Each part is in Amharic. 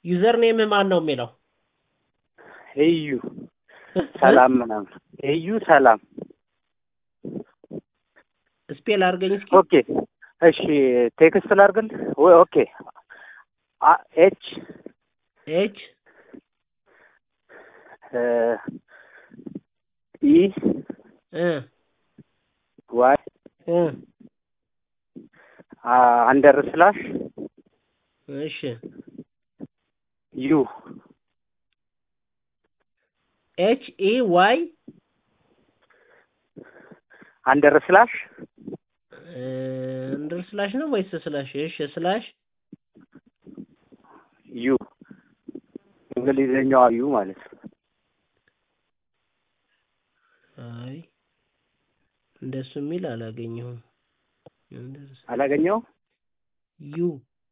ዩዘር ኔምህ ማን ነው የሚለው? እዩ ሰላም ምናምን እዩ ሰላም ስፔል አድርገኝ እስኪ። ኦኬ እሺ ቴክስት ላድርግል ወይ ኦኬ አ- ኤች ኤች እ ኢ እ ዋይ እ አ- አንደር ስላሽ እሺ ዩ ኤች ኢ ዋይ አንደር ስላሽ እንድር ስላሽ ነው ወይስ ስላሽ? እሺ ስላሽ ዩ እንግሊዝኛዋ ዩ ማለት ነው። አይ እንደሱ የሚል አላገኘሁም። እንደሱ- አላገኘው ዩ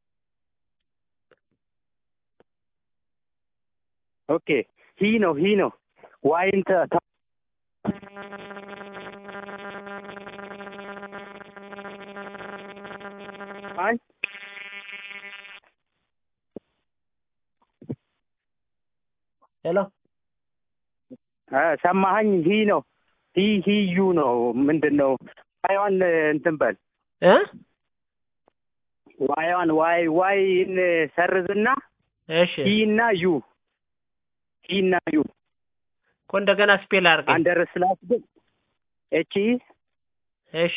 ኦኬ ሂ ነው ሂ ነው ዋይን ተ ተ- አይ ሄሎ እ ሰማኸኝ? ሂ ነው ሂ ሂ ዩ ነው ምንድን ነው? ዋይዋን እንትን በል እ ዋይዋን ዋይ ዋይን ሰርዝና እሺ ሂ እና ዩ ሂ እና ዩ እኮ እንደገና ስፔል አድርገኝ። አንደር ስላሽ ግን ኤች ኢ እሺ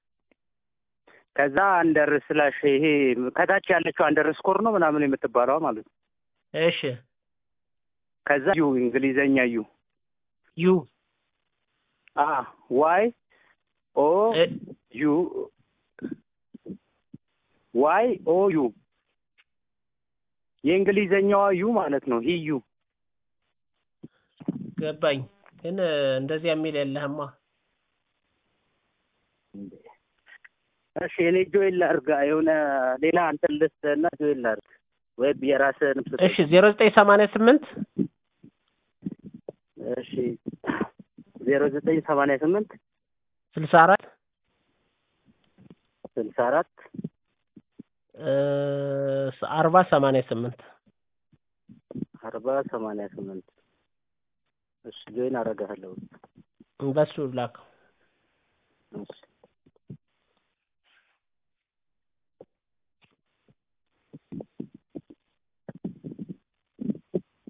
ከዛ አንደር ስላሽ ይሄ ከታች ያለችው አንደር ስኮር ነው ምናምን የምትባለዋ ማለት ነው። እሺ ከዛ ዩ እንግሊዘኛ ዩ ዩ አ ዋይ ኦ እ ዩ ዋይ ኦ ዩ የእንግሊዘኛዋ ዩ ማለት ነው። ሂ ዩ ገባኝ። ግን እ፣ እንደዚያ የሚል የለህማ። እሺ እኔ ጆይን ላድርግ የሆነ ሌላ እንትን ልስጥ እና ጆይን ላድርግ ወይ የራስህን ስጥ። እሺ ዜሮ ዘጠኝ ሰማንያ ስምንት እሺ ዜሮ ዘጠኝ ሰማንያ ስምንት ስልሳ አራት ስልሳ አራት አርባ ሰማንያ ስምንት አርባ ሰማንያ ስምንት እሺ ጆይን አደርግሃለሁ። በሱ ላከው። እሺ